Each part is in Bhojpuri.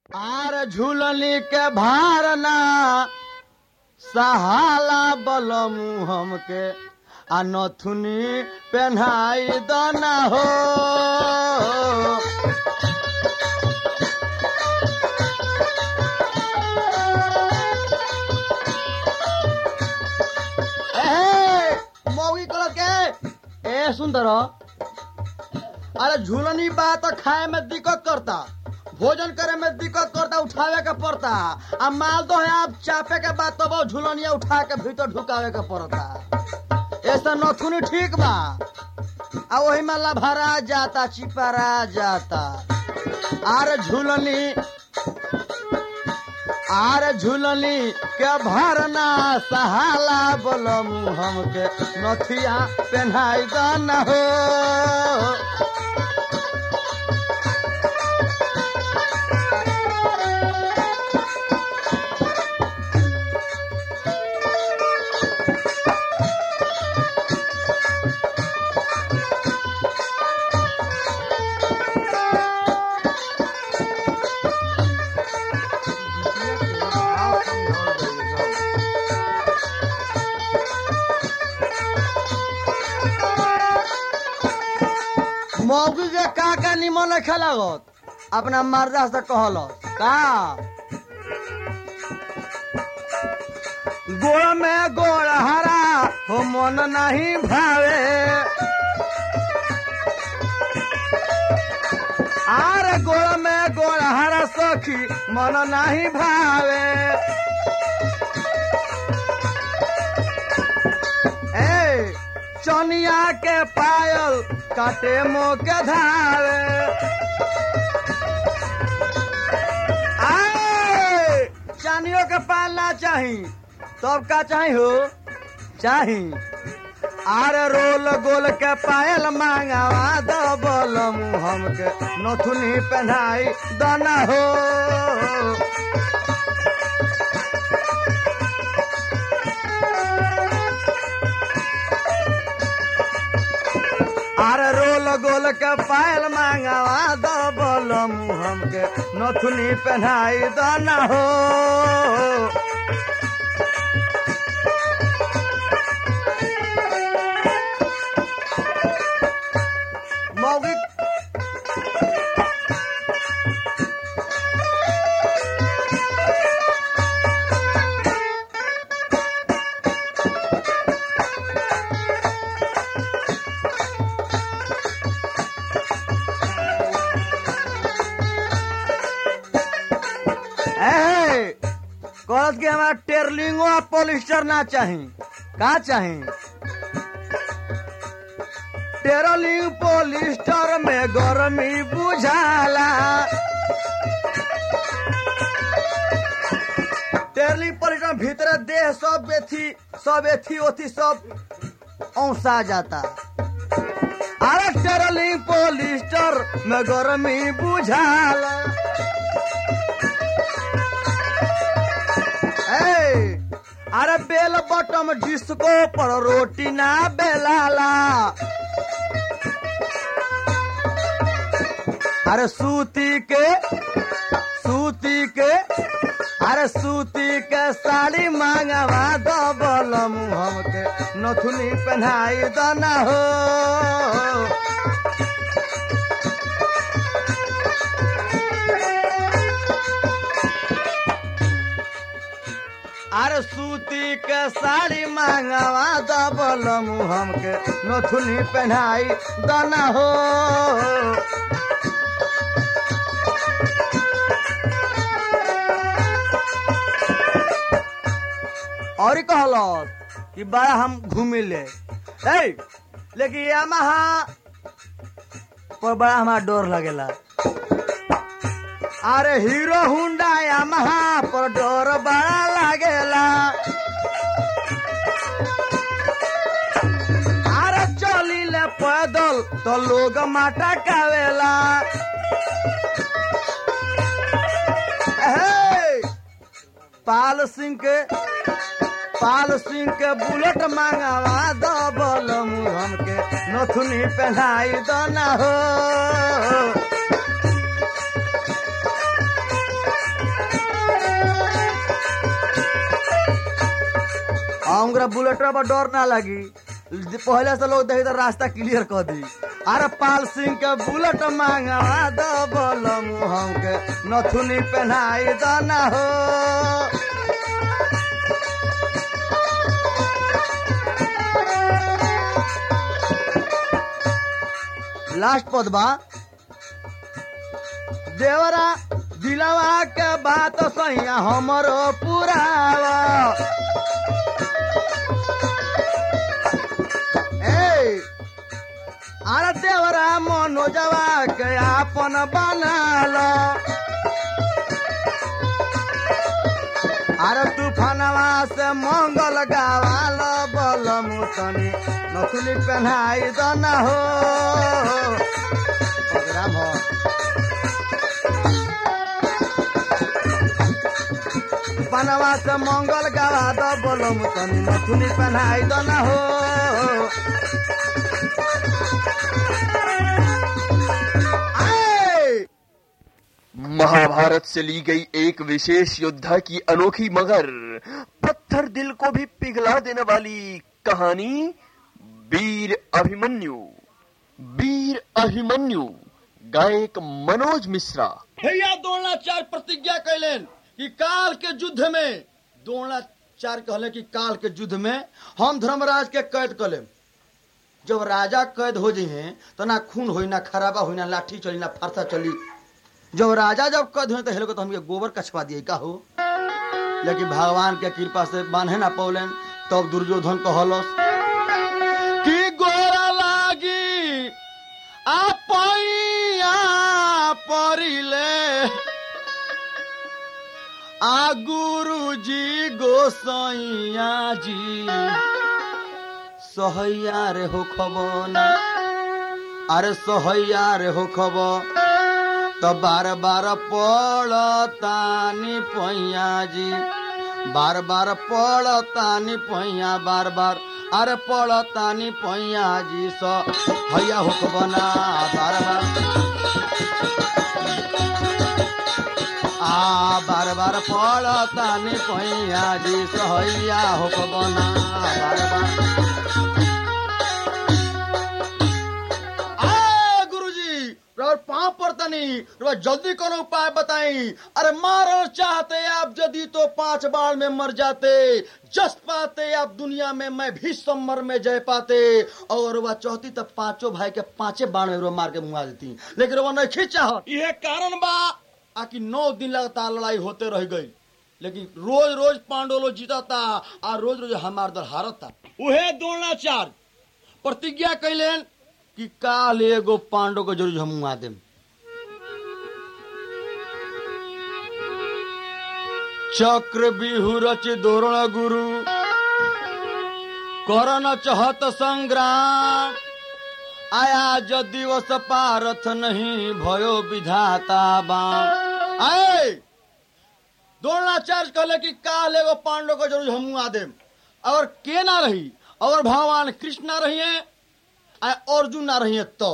आर झूलनी के भारना सहाला बलमु हमके आ नथुनी पेन्हाई दना हो ए, मौगी कहल के ए सुंदर अरे झूलनी बा तो खाए में दिक्कत करता भोजन करे में दिक्कत करता उठावे के पड़ता आ माल दो है आप चापे के बाद तब झूलनिया उठा के भीतर ढुकावे के पड़ता ऐसा नथुनी ठीक बा आ वही में लभरा जाता चिपरा जाता आर झूलनी आर झूलनी के भरना सहाला बोलमु हमके नथिया पेन्हाई दना हो मौगी के का का निमन खेलागत अपना मर्दा से कहल का गोड़ में गोड़ हरा हो मन नहीं भावे आर गोड़ में गोड़ हरा सखी मन नहीं भावे ए चनिया के पायल काटे मुँह के धावे आए चानियों के पाल ना चाही तब का चाही हो चाही आरे रोल गोल के पायल मांगावा दबल मुँह हमके नथुनी पहनाई दना हो अरे रोल गोल के पायल मांगावा दबल मुँह हमके नथुनी पहनाई दना हो मौगी ए, कहत कि हमारा टेरलिंगो आ पॉलिस्टर ना चाही का चाही टेरलिंग पॉलिस्टर में गर्मी बुझाला टेरलिंग पॉलिस्टर में भीतर देह सब एथी सब एथी ओथी सब औसा जाता अरे टेरलिंग पॉलिस्टर में गर्मी बुझाला ए, अरे बेल बटम डिस्को पर रोटी ना बेलाला अरे सूती के सूती के अरे सूती के साड़ी मांगवा दबल मुँह के नथुनी पहनाई दना हो अरे सूती के साड़ी मांगवा दबल मुँह हमके नथुनी पहनाई दना हो और कहलस कि बड़ा हम घूमी ले ए, लेकिन यामाहा पर बड़ा हमारा डर लगेला अरे हीरो हुंडा यामाहा पर डर बड़ा लागेला अरे चली ले पैदल तो लोग माटा कावेला हे, पाल सिंह के पाल सिंह के बुलेट मांगवा दबल मुँह हमके नथुनी पहनाई दना हो हमरा बुलेटवा पर डर ना लगी पहले से लोग देखी तो रास्ता क्लियर कर दी अरे पाल सिंह के बुलेट मांगवा दो बोलो मुहम के नथुनी पहनाई दो ना हो लास्ट पद बा देवरा दिलवा के बात सैया हमरो पुरावा ए अरे देवरा मनोजवा के आपन बनाल अरे तूफानवा से मंगल गावाल बल मुतनी नथुली पहनाई दना हो प्रोग्राम हो बनवा से मंगल गावा द बोलो मुतनी नथुनी पहनाई दना हो आए! महाभारत से ली गई एक विशेष योद्धा की अनोखी मगर पत्थर दिल को भी पिघला देने वाली कहानी वीर अभिमन्यु वीर अभिमन्यु गायक मनोज मिश्रा भैया द्रोणाचार्य प्रतिज्ञा कैलेन कि काल के युद्ध में द्रोणाचार्य कहले कि काल के युद्ध में हम धर्मराज के कैद कर लेम जब राजा कैद हो जाइए तो ना खून होई ना खराबा होई ना लाठी चली ना फरसा चली जब राजा जब कैद हुए तो हेलो तो हमके गोबर कछवा दिए का हो लेकिन भगवान के कृपा से बांधे ना पौलेन तब दुर्योधन कहलस कि गोरा लागी आपैया परिले आ गुरुजी गोसैया जी सहैया रे हो खबना अरे सहैया रे हो खब तो बार बार पड़तानी पैया जी बार बार पड़तानी पैया बार बार अरे पड़तानी पैया जी सहैया हो खबना बार बार आ बार बार पड़तानी पैया जी सहैया हो खबना बार बार आ गुरुजी और पाँव पड़तनी रउआ जल्दी कोनो उपाय बताई अरे मारना चाहते आप यदि तो पांच बार में मर जाते जस पाते आप दुनिया में मैं भी सम्मर में जय पाते और वह चाहती तब पांचों भाई के पांचे बाण में मार के मुआ देती लेकिन वह नहीं खींचा यह कारण बा आकि नौ दिन लगातार लड़ाई होते रह गई लेकिन रोज रोज पांडव लोग जीता था और रोज रोज हमार दल हारत था उहे द्रोणाचार्य प्रतिज्ञा कैलेन कि काल एगो पांडव को जरूर हम मुआ देम चक्र बिहु रच दोरण गुरु करन चहत संग्राम आया ज दिवस पारथ नहीं भयो विधाता बाम आए द्रोणाचार्य कहले कि काल एगो पांडव को जरूर हम मुआ देम और के ना रही और भगवान कृष्ण ना रही है आ अर्जुन ना रही है तो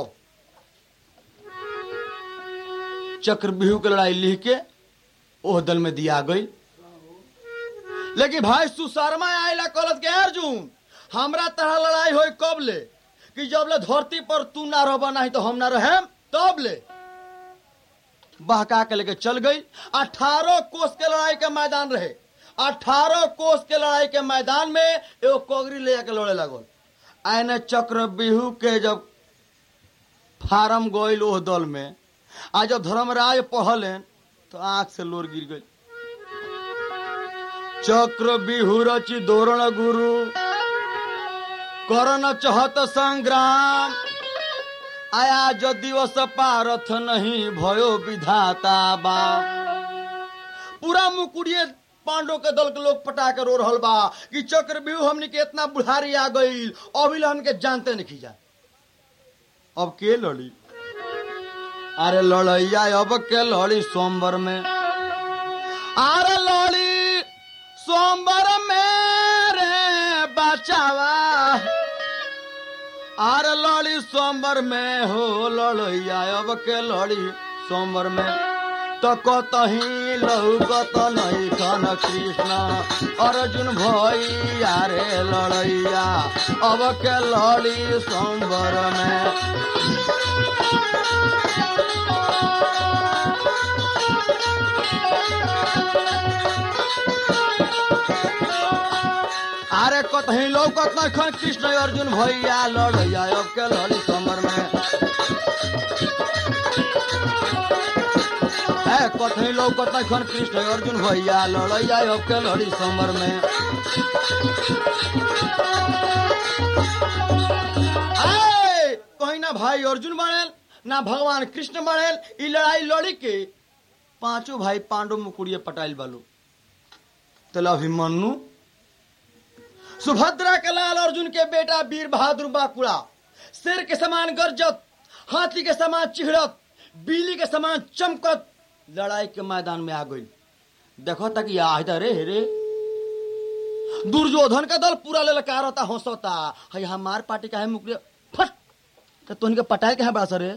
चक्रव्यूह के लड़ाई लिख के ओह दल में दिया गई लेकिन भाई सुशर्मा आयला कहलत के अर्जुन हमरा तरह लड़ाई होई कब ले कि जब ले धरती पर तू ना रह नहीं तो हम ना रहे तब ले बहका के लेके चल गई अठारह कोस के लड़ाई के मैदान रहे अठारह कोस के लड़ाई के मैदान में एगो कोगरी ले जाके लड़े लगल आने चक्र बिहू के जब फार्म गईल ओह दल में आ जब धर्मराज पढ़लेन तो आंख से लोर गिर गई चक्र बिहू रचि दोरण गुरु करन चहत संग्राम आया जो दिवस पारथ नहीं भयो विधाता बा पूरा मुकुड़िए पांडव के दल के लोग पटा के रो रहल बा कि चक्रव्यूह हमनी के इतना बुढ़ारी आ गई अभी हमन के जानते नहीं जा अब के लड़ी अरे लड़ैया अब के लड़ी सोमवार में अरे लड़ी सोमवार में रे बचावा अरे लड़ी सोमवार में हो लड़ैया अब के लड़ी सोमवार में तो कतही लौकत नहीं खन कृष्ण अर्जुन भैया रे लड़ैया अब के लड़ी संबर में अरे कतही लौकत नहीं खन कृष्ण अर्जुन भैया लड़ैया अब के लड़ी संबर में है कथई लौकत नहीं खन कृष्ण अर्जुन भैया लड़ैया अब के लड़ी समर में ऐ, कहीं ना भाई अर्जुन बनेल ना भगवान कृष्ण बनेल ई लड़ाई लड़ी के पांचों भाई पांडव मुकुड़िए पटाइल बालू तल अभिमन्यु सुभद्रा के लाल अर्जुन के बेटा वीर बहादुर बाकुड़ा शेर के समान गरजत हाथी के समान चिहड़त बिजली के समान चमकत लड़ाई के मैदान में आ गई देखो तक ये आहिदा रे रे दुर्योधन का दल पूरा ललकारता हंसता है हमार पार्टी का है मुकले फट तो तुन के पटाए के है बड़ा सरे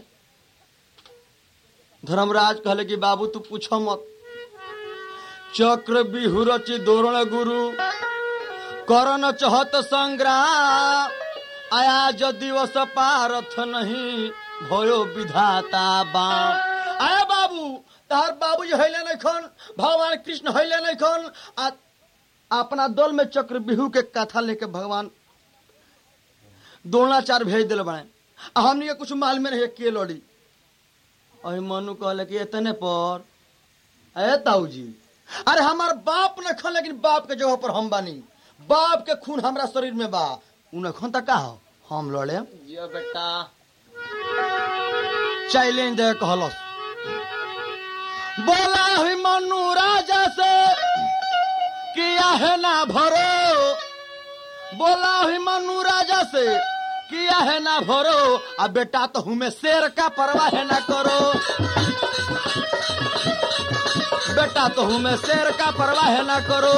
धर्मराज कहले कि बाबू तू पूछो मत चक्र बिहुरचि दोरण गुरु करन चहत संग्राम आयाज दिवस पारथ नहीं भयो विधाता बाम आया बाबू तार बाबू जी हैले नहीं खन भगवान कृष्ण हैले नहीं खन आ अपना दल में चक्र बिहू के कथा लेके भगवान द्रोणाचार्य भेज दिल बने आ हमनी के कुछ माल में नहीं के लड़ी अहि मनु कहले कि इतने पर अरे ताऊ जी अरे हमार बाप न खन लेकिन बाप के जगह पर हम बानी बाप के खून हमरा शरीर में बा उन खन तक का हो हम लड़े जियो बेटा चैलेंज दे कहलस बोला ही मनु राजा से किया है ना भरो बोला ही मनु राजा से किया है ना भरो अब बेटा तो हूँ मैं शेर का परवाह है ना करो बेटा तो हूँ मैं शेर का परवाह है ना करो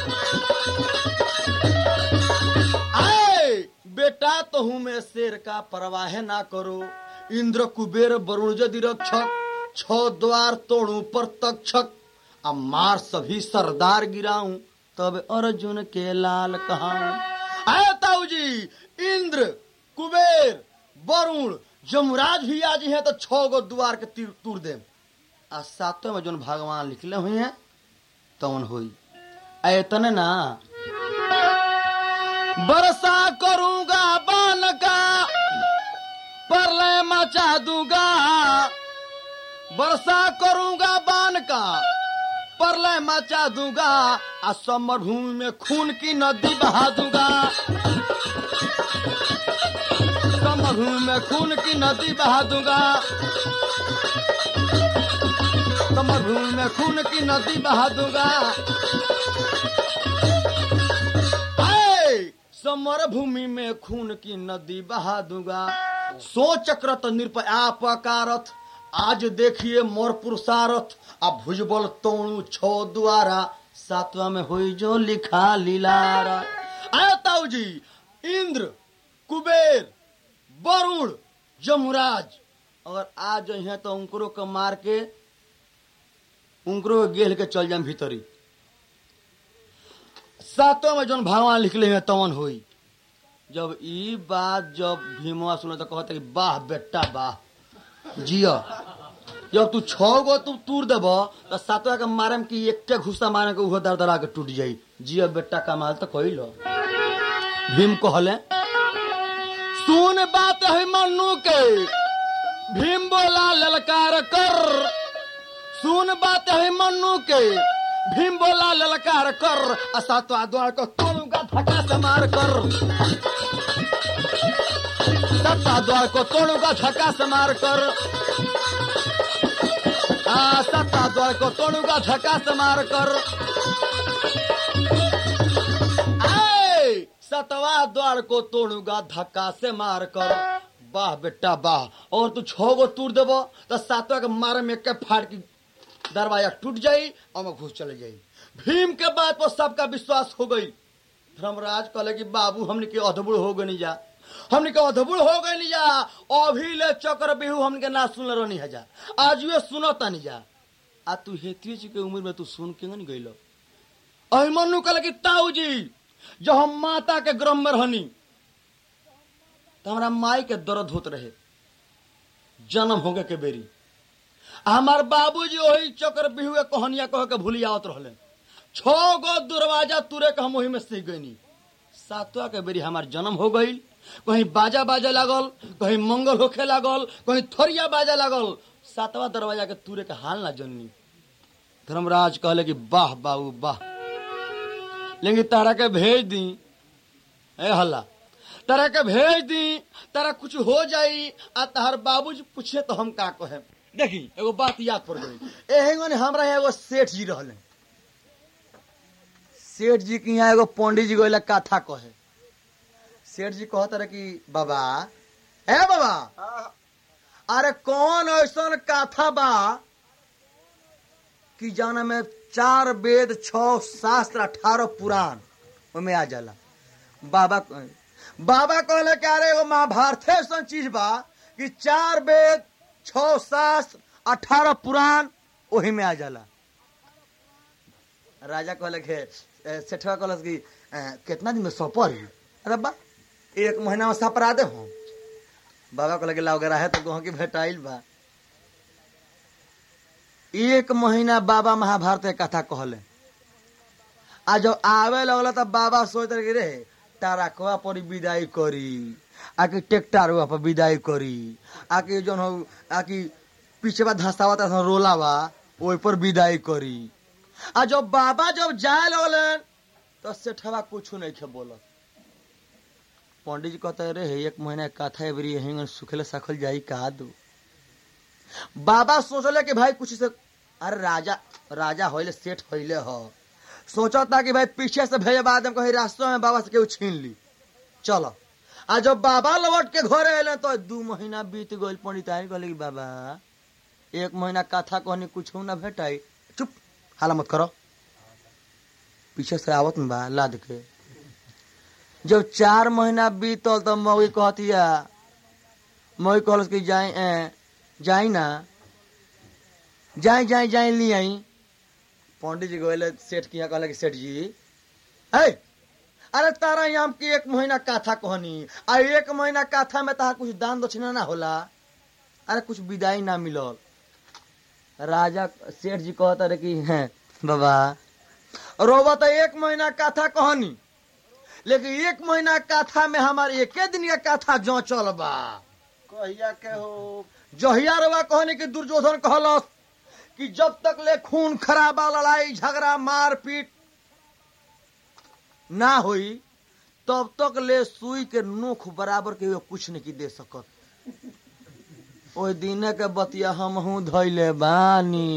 आए बेटा तो हूँ मैं शेर का परवाह ना करो इंद्र कुबेर वरुण जदि रक्षक छ द्वार तोड़ू पर तक्षक आ मार सभी सरदार गिराऊं तब अर्जुन के लाल कहाऊं आए ताऊ जी इंद्र कुबेर वरुण जमराज भी आज है तो छह गो द्वार के तीर तूर दे आ सातों में जोन भगवान लिखले हुए हैं तौन हुई ऐतने ना बरसा करूंगा बान का परलय मचा दूंगा वर्षा करूंगा बान का परलय मचा दूंगा आ समर भूमि में खून की नदी बहा दूंगा समर भूमि में खून की नदी बहा दूंगा समर भूमि में खून की नदी बहा दूंगा आए, समर भूमि में खून की नदी बहा दूंगा सो चक्रत निरपया पकारथ आज देखिए मोर पुरुषारथ आ भुजबल तोणु छो द्वारा सातवा में हुई जो लिखा लीलारा आया ताऊ जी इंद्र कुबेर वरुण जमुराज अगर आ जाइए तो उनको के मार के उनको गेल के चल जाए भीतरी सातों में जौन भगवान लिखले हैं तवन हुई जब ई बात जब भीमवा सुने तो कहते कि वाह बेटा वाह जिया जब तू छो गो तू तूर देब तो सातवा के मारे में कि एक घुसा मारे के उहो दर दरा के टूट जाई जिया बेटा कमाल तो कही लो भीम कहले सुन बात है मन्नू के भीम बोला ललकार कर सुन बात है मन्नू के भीम बोला ललकार कर आ सातवा द्वार को तोड़ूंगा धक्का से मार कर सत्ता द्वार को तोड़ूंगा धक्का से मार कर आ सत्ता द्वार को तोड़ूंगा धक्का से मार कर आए, सतवा द्वार को तोड़ूंगा धक्का से मार कर वाह बेटा वाह और तू छो गो तूर देबो तो सातवा के मारे में के फाड़ की दरवाजा टूट जाई और मैं घुस चले जाई भीम के बात पर सबका विश्वास हो गई धर्मराज कहले कि बाबू हमने के अधबुड़ हो गई जा हमने के अधबुड़ हो गई जा अभी ले चक्र बिहू हमने के ना सुन रहनी है जा आज ये सुनो तनी जा आ तू हेतिए जी के उम्र में तू सुन के नहीं गइल अहिमनु कहल कि ताऊ जी जो हम माता के गर्भ में रहनी तो हमरा माई के दर्द होत रहे जन्म होगे के बेरी आ हमार बाबूजी वही चक्र बिहुए कहानिया कह के भूली आवत रहले छो गो दरवाजा तुरे के हम वही में सीख गईनी सातवा के बेरी हमार जन्म हो गई कहीं बाजा बाजे लागल कहीं मंगल होखे लागल कहीं थोरिया बाजे लागल सातवा दरवाजा के तुरे के हाल ना जननी धर्मराज कहले कि वाह बाबू वाह लेकिन तारा के भेज दी ए हल्ला तारा के भेज दी तारा कुछ हो जाई आ तार बाबूजी पूछे तो हम का कहे देखी एगो बात याद पड़ गई एहेंगन हमरा यहाँ एगो सेठ जी रहले सेठ जी के यहाँ एगो पंडित जी गोला कथा कहे सेठ जी कहत रहे कि बाबा ए बाबा अरे कौन ऐसा कथा बा कि जाना में चार वेद छह शास्त्र अठारह पुराण ओमे आ जाला बाबा कहे- बाबा कहले कि अरे एगो महाभारत ऐसा चीज बा कि चार वेद छह शास्त्र अठारह पुराण ओही में आ जाला राजा कहले के ए, सेठवा कहलस कि ए, कितना दिन में सपर ही अरे बा एक महीना में सपरा दे हम बाबा कहले कि लाओ है तो गहूँ की भेटाइल बा एक महीना बाबा महाभारत के कथा कहले आ जब आवे लगल तब बाबा सोच रहे कि रे तारकवा पर विदाई करी आके ट्रैक्टरवा पर विदाई करी आके जौन हो आके पीछे धसावा तसा रोलावा ओहि पर विदाई करी आ जब बाबा जब जाए लगलन तो सेठवा कुछ नहीं खे बोलत पंडित जी कहते रे हे एक महीना के कथा एवरी यहीं सुखले सखल जाई का दो बाबा सोचले कि भाई कुछ से अरे राजा राजा होइले सेठ होइले हो सोचता कि भाई पीछे से भेजे बाद कहीं रास्ते में बाबा से केहू छीन ली चलो आ जब बाबा लौट के घरे अले तो दू महीना बीत गइल पंडित आई कहले कि बाबा एक महीना कथा कहनी कुछ ना भेटाई चुप हाला मत करो पीछे से आवत में बा लाद के जब चार महीना बीतल तो मौगी कहतिया मौगी कहलस कि जाई ए, जाई ना जाई जाई जाई ली आई पंडित जी गोले सेठ के यहाँ कहले कि सेठ जी है अरे तारा यहाँ की एक महीना काथा कहनी आ एक महीना काथा में तारा कुछ दान दक्षिणा ना होला अरे कुछ विदाई ना मिलल राजा सेठ जी कहता रहे कि हैं बाबा रोबा तो एक महीना काथा कहनी लेकिन एक महीना काथा में हमारे एके दिन का काथा जो चल बा कहिया के हो जहिया रवा कहने की दुर्योधन कहलस कि जब तक ले खून खराबा लड़ाई झगड़ा मारपीट ना होई तब तक ले सुई के नोख बराबर के वो कुछ नहीं की दे सकत ओहि दिने के बतिया हमहू धैले बानी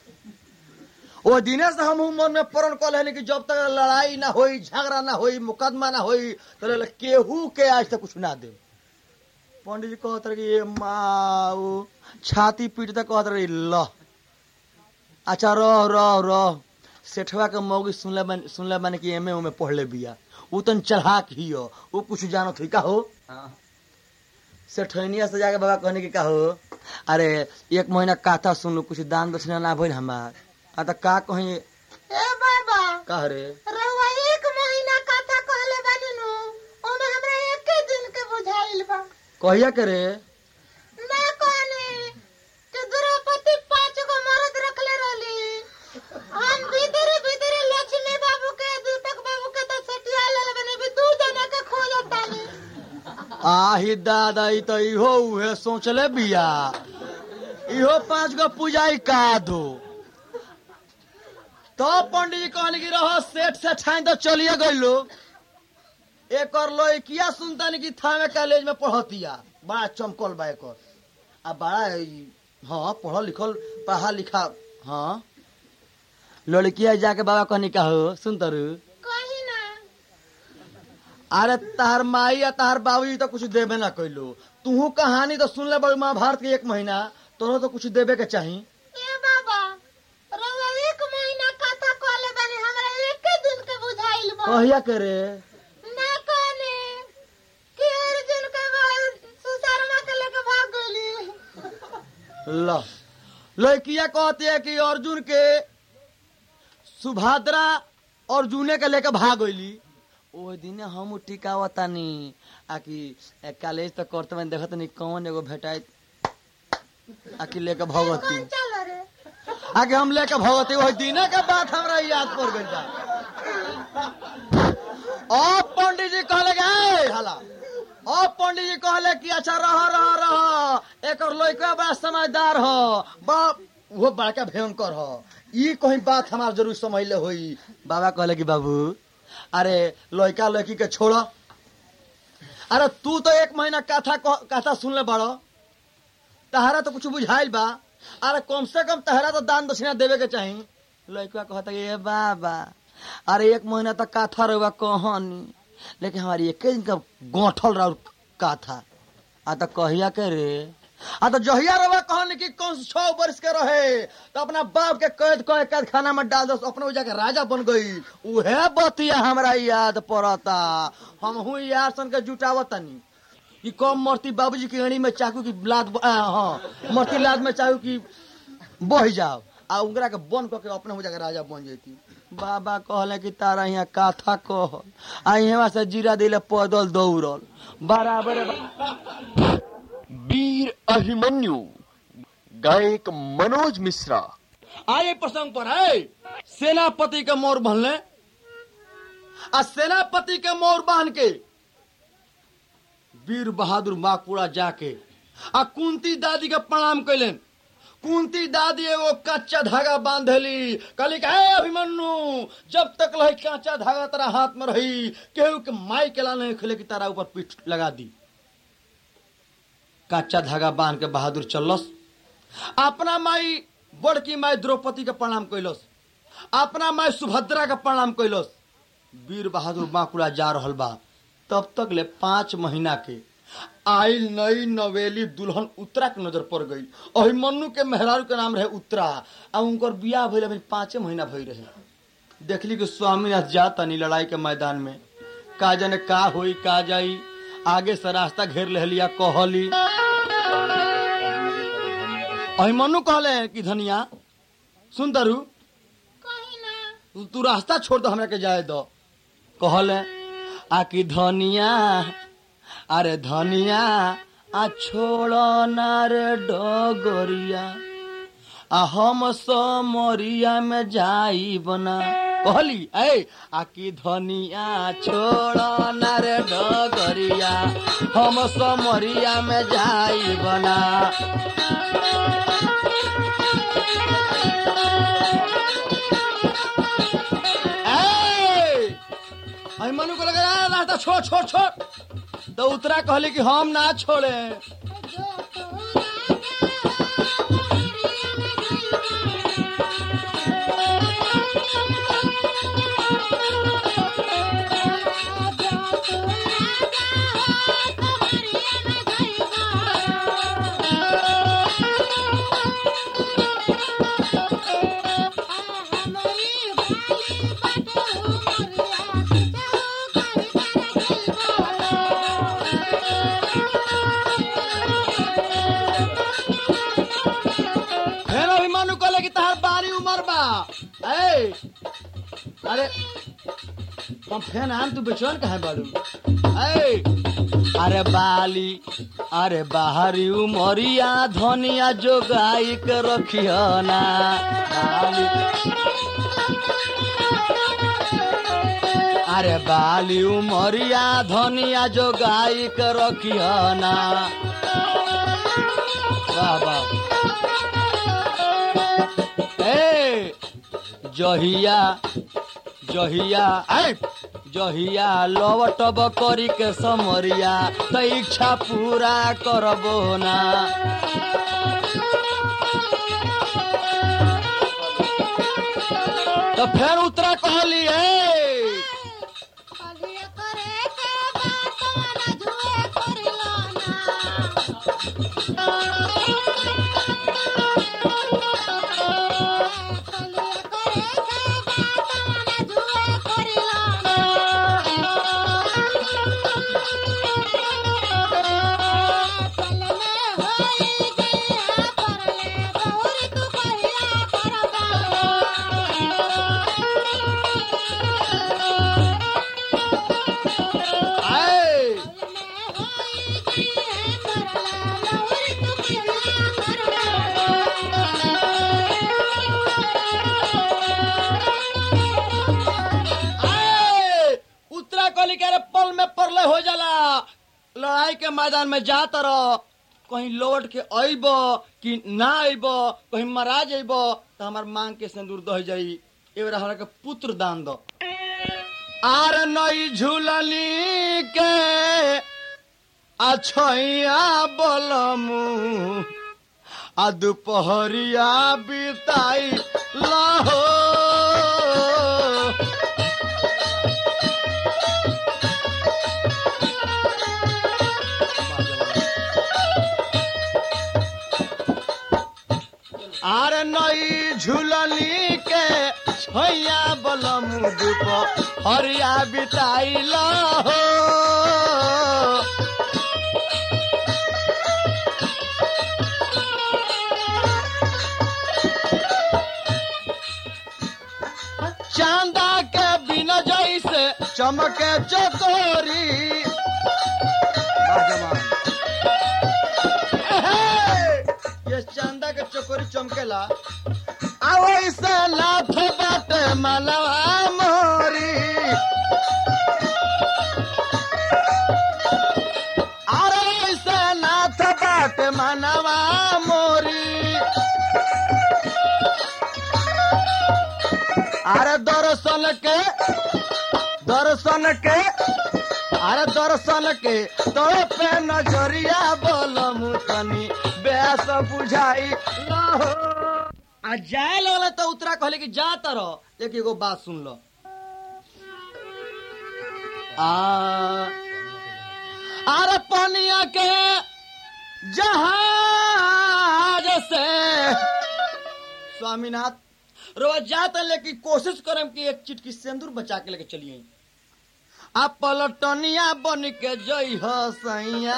ओ दिने से हमहू मन में प्रण कल है कि जब तक लड़ाई ना होई झगड़ा ना होई मुकदमा ना होई तो ले केहू के आज तक कुछ ना दे पंडित जी कहत रहे कि ये माऊ छाती पीटते कहत रहे ल अच्छा रह रह रह सेठवा के मौगी सुनले बन सुनले बानी कि एमे उमे पढ़ले बिया उ तन चढ़ाक ही हो उ कुछ जानत हुई का हो सेठनिया से जाके बाबा कहने की का हो अरे एक महीना काथा सुनलू कुछ दान दक्षिणा ना भइल हमार आ त का कहीं ए बाबा का रे रउआ एक महीना कथा कहले बानी नु ओमे हमरा एके दिन के बुझाइल बा कहिया के रे ना कहने कि द्रौपदी पांच गो मर्द रखले रहली हम भीतरे भीतरे लक्ष्मी बाबू के दीपक बाबू के तो सटिया ले बने भी दू जना के खोजत तानी आही दादा ई तो इहो उहे सोचले बिया इहो पांच गो पूजाई का दो तो पंडित जी कहने की रहो सेठ से छाई तो चलिए गइलो एक और लड़किया सुनता नहीं कि थामे कॉलेज में पढ़तिया बड़ा चमकल बा एक आ बड़ा ई- हाँ पढ़ल लिखल पढ़ा लिखा हाँ लड़किया जाके बाबा कहनी का हो सुन तरु कहीं ना अरे तार माई या तार बाबूजी तो कुछ देबे ना कैलो तू कहानी तो सुन ले बड़ी महाभारत के एक महीना तोरो तो कुछ देबे के चाही ए बाबा रउआ एक महीना कथा कहले बानी हमरा एके दिन के बुझाइल बा कहिया करे ना कहने कि अर्जुन के बाद सुशर्मा के लेके भाग गइली ल लड़किया कहती है कि अर्जुन के सुभद्रा अर्जुने के लेके भाग गईली ओ दिन हम टिकावतानी आकि कॉलेज तक करते में देखत नहीं कौन एगो भेटाई आकि लेके भगवती कौन चल रे आगे हम लेके भगवती वही दिने के बात हमरा याद पड़ गई था अब पंडित जी कहले कि "ए, हला अब पंडित जी कहले कि अच्छा रह रह रह एक लड़का बड़ा समझदार हो बड़ा वो बड़का भयंकर हो ई कहीं बात हमार जरूर समझ ले होई बाबा कहले कि बाबू अरे लड़का लड़की के छोड़ अरे तू तो एक महीना कथा कह- कथा सुनले बड़ो तहरा तो कुछ बुझाइल बा अरे कम से कम तहरा तो दान दक्षिणा देवे के चाही लड़का कहता कि ए बाबा अरे एक महीना तक काथा रहुआ कहानी लेकिन हमारी एक दिन का गोठल रहा काथा आ तो कहिया के रे आ तो जहिया रहुआ कहानी कि कौन से छह वर्ष के रहे तो अपना बाप के कैद कह कैद खाना में डाल दो अपने वो जाके राजा बन गई उहे बतिया हमरा याद पड़ता हम हूँ यार सन के जुटावतनी कि कम मरती बाबूजी की अड़ी में चाकू की लाद ब- आ, हाँ मरती लाद में चाकू की बह जाओ आ उंगरा के बन करके अपने हो जाके राजा बन जाती बाबा कहले कि तारा यहाँ काथा कह आ यहाँ से जीरा दिले पैदल दौड़ल बराबर वीर अभिमन्यु गायक मनोज मिश्रा आए प्रसंग पर है सेनापति के मोर बनले आ सेनापति के मोर बांध के वीर बहादुर माकुड़ा जाके आ कुंती दादी के प्रणाम कैलन कुंती दादी एगो कच्चा धागा बांधली कहली कि हे अभिमन्यु जब तक रही कच्चा धागा तेरा हाथ में रही केहू के माई के ला नहीं खेले कि तारा ऊपर पीठ लगा दी कच्चा धागा बांध के बहादुर चलस अपना माई बड़की माई द्रौपदी के प्रणाम कैलस अपना माई सुभद्रा के प्रणाम कैलस वीर बहादुर बांकुड़ा जा रहल बा तब तक ले पांच महीना के आइल नई नवेली दुल्हन उत्तरा के नजर पड़ गई अभिमन्यु के मेहरारू के नाम रहे उत्तरा आ उनकर बियाह भइल अभी पांचे महीना भई रहे देखली कि स्वामीनाथ जाता नहीं लड़ाई के मैदान में का जाने का होई का जाई आगे से रास्ता घेर ले लिया कहली अभिमन्यु कहले कि धनिया सुन तरु कहीं ना तू, तू रास्ता छोड़ दो हमरा के जाए दो कहले आ कि धनिया अरे धनिया आ छोड़ ना रे डगरिया आ हम समरिया में जाई बना कहली ए आ कि धनिया छोड़ ना रे डगरिया हम समरिया में जाई बना ए! अभिमन्यु को लगा "यार, रास्ता छोड़ छोड़ छोड़ तो उतरा कहले कि हम ना छोड़े जो तो फिर अभिमन्यु कहले कि तहार बारी उमर बा ए अरे हम फैन आन तू बेचैन कहे बाड़ू ए अरे बाली अरे बाहरी उमरिया धनिया जोगाई के रखियो ना बाली अरे बाली उमरिया धनिया जोगाई के रखियो ना वाह वाह ए जहिया जहिया ऐ जहिया लवटब करी के समरिया त इच्छा पूरा करबो ना तो फिर उतरा कहली ए Thank you. लड़ाई के मैदान में जात रह कहीं लौट के अइब कि ना अइब कहीं मरा जइब तो हमार मांग के सिंदूर दह जाई एवं हमरा के पुत्र दान दो आर नई झूलनी के अछैया बोलमू आ दुपहरिया बिताई लहो आर नई झूलनी के छैया बलमू दुपहरिया बिताई लहो चांदा के बिना जैसे चमके चकोरी ये चांदा के चकोरी चमकेला आओ ऐसे लाथ बाटे मलवा मोरी अरे ऐसे नाथ बाटे मनवा मोरी अरे दर्शन के दर्शन के अरे दर्शन के तो पे नजरिया बोलम तनी बेस बुझाई लहो आ जाए लगले तो उतरा कहले कि जा तर एक एगो बात सुन लो आ अरे पनिया के जहाज से स्वामीनाथ रोज जाता लेकिन कोशिश करम कि एक चिटकी सिंदूर बचा के लेके चलिए आ पलटनिया बन के जई हो सैया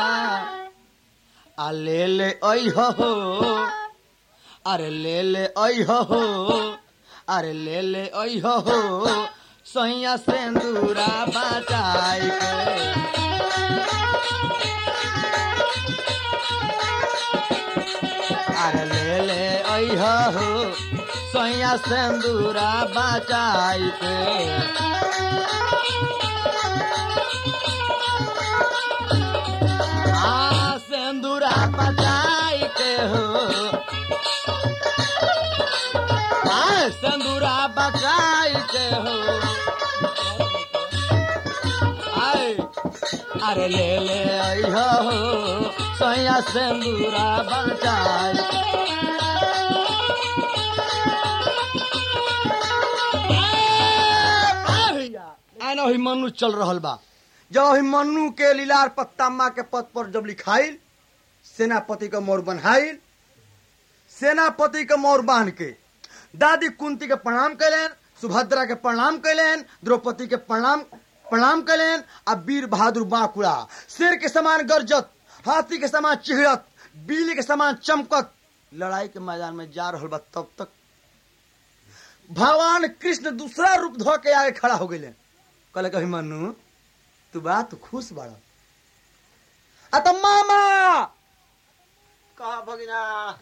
आ ले ले आई हो अरे ले ले आई हो अरे ले ले आई हो सैया सिंदूरा बचाई के अरे ले ले आई हो सैया सिंदूरा बचाई के आ सिंदूरा बचाई के हो आ सिंदूरा बचाई के हो आए अरे ले ले आई हो सैया सिंदूरा बचाई आना ही मनु चल रहल बा जब ही मनु के लीलार पत्तामा के पद पर जब लिखाइल सेनापति का मोर बन्हाइल सेनापति के मोर बांध के दादी कुंती के प्रणाम कैलेन सुभद्रा के प्रणाम कैलेन द्रौपदी के प्रणाम प्रणाम कैलेन आ वीर बहादुर बांकुड़ा शेर के समान गरजत हाथी के समान चिहड़त बिजली के समान चमकत लड़ाई के मैदान में जा रहल बा तब तक भगवान कृष्ण दूसरा रूप धो के आगे खड़ा हो गए कहले कही मनु तू बा तू खुश बाड़ा आ तो मामा कहा भगिना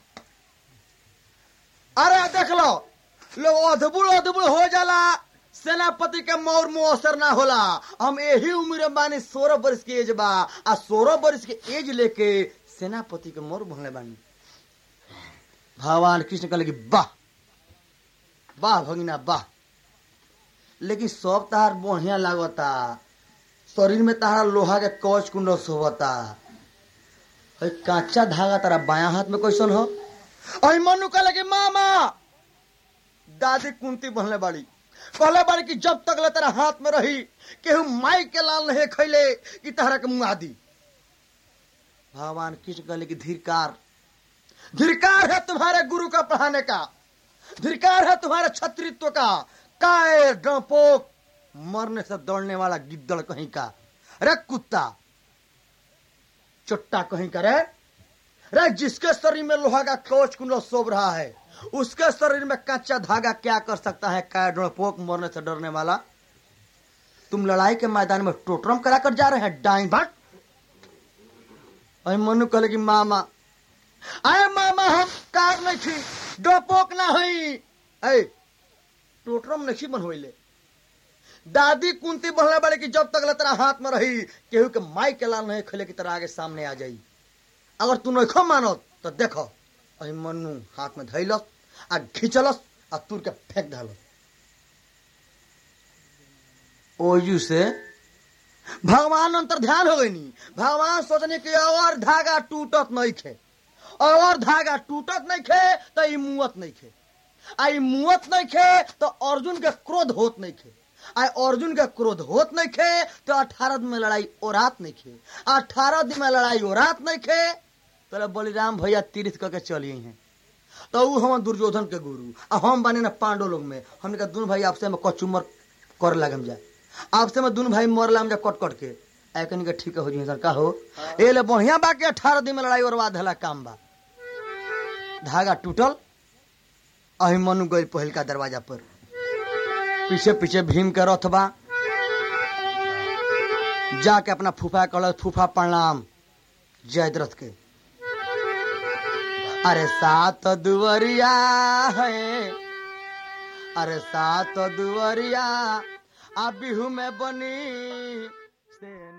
अरे देख लो लोग अधबुड़ अधबुड़ हो जाला सेनापति के मौर मुंह असर ना होला हम यही उम्र में बानी सोलह वर्ष के एज बा आ सोलह वर्ष के एज लेके सेनापति के मौर भंगले बानी भगवान कृष्ण कहले कि वाह वाह भगिना वाह लेकिन सब तहार बढ़िया लागता शरीर में तहारा लोहा के कवच कुंड सोबता है कांचा धागा तारा बाया हाथ में कैसन हो अहि मनु कहले कि मामा दादी कुंती बनले बाड़ी कहले बाड़ी कि जब तक ले तेरा हाथ में रही केहू माई के लाल नहीं खैले कि तहरा के मुंह आदि भगवान कृष्ण कहले कि धीरकार धीरकार है तुम्हारे गुरु का पढ़ाने का धिकार है तुम्हारे छत्रित्व का काय डपोक मरने से दौड़ने वाला गिद्दड़ कहीं का रे कुत्ता चुट्टा कहीं का रे रे जिसके शरीर में लोहा का कवच कुंडल शोभ रहा है उसके शरीर में कच्चा धागा क्या कर सकता है काय डपोक मरने से डरने वाला तुम लड़ाई के मैदान में टोटरम कराकर जा रहे हैं डाई भट अरे मनु कहले कि मामा अरे मामा हम कार नहीं थी डोपोक ना हुई ऐ टोटरम नहीं बनवैले दादी कुंती बढ़ले बड़े कि जब तक ले तेरा हाथ में रही केहू के माई के लाल नहीं खेले की तरह आगे सामने आ जाई अगर तू नहीं मानो तो देखो अही मनु हाथ में धैलस आ खींचलस आ तुर के फेंक धलस ओजू से भगवान अंतर ध्यान हो गई नी भगवान सोचने की और धागा टूटत नहीं खे और धागा टूटत नहीं खे तो ई मुवत नहीं खे आ ई मुवत नहीं खे तो अर्जुन के क्रोध होत नहीं खे आ अर्जुन के क्रोध होत नहीं खे तो अठारह दिन में लड़ाई ओरात नहीं खे अठारह दिन में लड़ाई ओरात नहीं खे तो बलिराम भैया तीर्थ करके चलिए हैं तो ऊ हम दुर्योधन के गुरु आ हम बने ना पांडव लोग में हमने कहा दोनों भाई आपसे में कचुमर कर लगम जाए आपसे में दोनों भाई मर लाम जा कट कट के ऐकन के ठीक हो जी का हो ए ले बढ़िया बा के अठारह दिन में लड़ाई और बाद हला काम बा धागा टूटल अही मनु गई पहल का दरवाजा पर पीछे पीछे भीम के रथ बा जाके अपना फूफा कहल फूफा प्रणाम जयद्रथ के अरे सात दुवरिया है अरे सात दुवरिया आ बिहू में बनी से